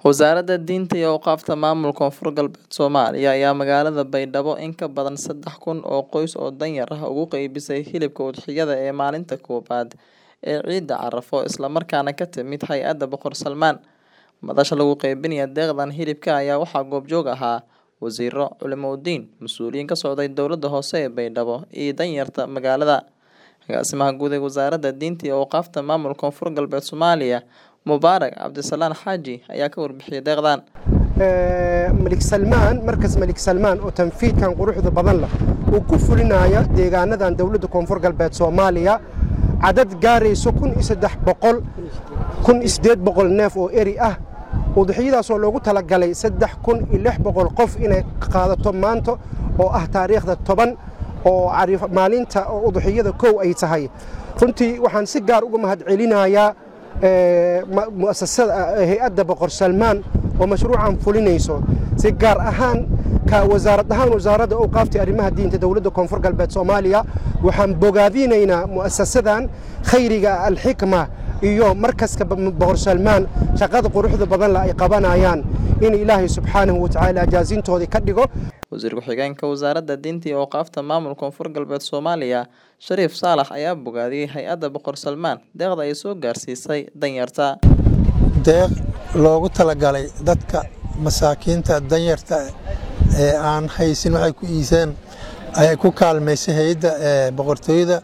Wasaaradda Diinta iyo Awqaafta Maamulka Koonfur Galbeed Soomaaliya ayaa magaalada Baydhabo in ka badan saddex kun oo qoys oo danyar ah ugu qaybisay hilibka udhixyada ee maalinta koowaad ee Ciidda Carafo isla markaana ka timid Hay'adda Boqor Salmaan. Madasha lagu qaybinayo deeqdan hilibka ayaa waxaa goobjoog ahaa wasiirro, culimooyin, mas'uuliyiin ka socday dowladda hoose ee Baydhabo iyo danyarta magaalada. Agaasimaha Guud ee Wasaaradda Diinta iyo Awqaafta Maamulka Koonfur Galbeed Soomaaliya Mubaarak Cabdisalaan Xaaji ayaa ka warbixiyay deeqdan. malik salmaan markas malik salmaan oo tanfiidkan quruxda badan leh uu ku fulinayo deegaanadan dowladda koonfur galbeed soomaaliya cadad gaarayso kun iyo saddex boqol kun iyo siddeed boqol neef oo eri ah udixyadaasoo loogu talagalay saddex kun iyo lix boqol qof inay qaadato maanta oo ah taariikhda toban oo maalinta oo udixyada kow ay tahay runtii waxaan si gaar uga mahadcelinayaa muasasada hay-adda boqor salmaan oo mashruucan fulinayso si gaar ahaan ka wasaarad ahaan wasaaradda awqaafta arrimaha diinta dowladda koonfur galbeed soomaaliya waxaan bogaadinaynaa mu'asasadan khayriga alxikma iyo markaska boqor salmaan shaqada quruxda badan leh ay qabanayaan in ilaahay subxaanahu watacaala jaasintoodii ka dhigo wasiir ku-xigeenka wasaaradda diinta iyo awqaafta maamulka koonfur galbeed soomaaliya shariif saalax ayaa bogaadiyey hay-adda boqor salmaan deeqda ay soo gaarsiisay danyarta deeq loogu talagalay dadka masaakiinta danyarta ee aan haysin waxay ku iiseen ayay ku kaalmaysay hay-adda boqortooyada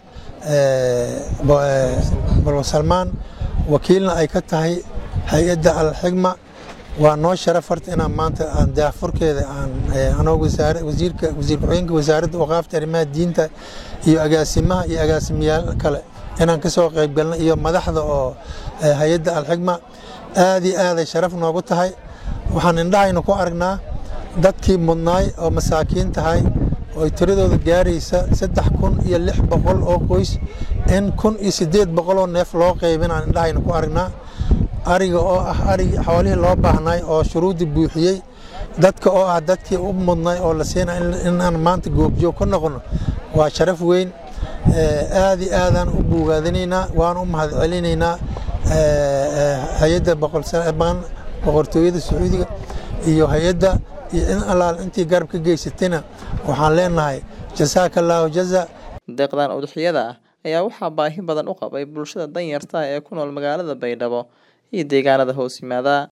boqor salmaan wakiilna ay ka tahay hay-adda alxigma waa noo sharaf horta inaan maanta aan daafurkeeda aan anoo wasiirka wasiir ku-xigeenka wasaaradda awqaafta arrimaha diinta iyo agaasimaha iyo agaasimayaal kale inaan ka soo qayb galno iyo madaxda oo hay-adda alxigma aad iyo aaday sharaf noogu tahay waxaan indhahayna ku aragnaa dadkii mudnaay oo masaakiin tahay oo tiradooda gaaraysa saddex kun iyo lix boqol oo qoys in kun iyo siddeed boqol oo neef loo qaybinaan indhahayna ku aragnaa ariga oo ah arigi xoolihii loo baahnay oo shuruuddii buuxiyey dadka oo ah dadkii u mudnay oo la siina inaan maanta goobjoog ka noqono waa sharaf weyn aad iyo aadaan u buugaadinaynaa waan u mahadcelinaynaa hay-adda boqortooyada sacuudiga iyo hay-adda iyo in allaal intii garab ka geysatayna waxaan leenahay jasaaka allaahu jaza deeqdan udixyada ah ayaa waxaa baahi badan u qabay bulshada danyarta ee ku nool magaalada baydhabo iyo deegaanada hoos yimaada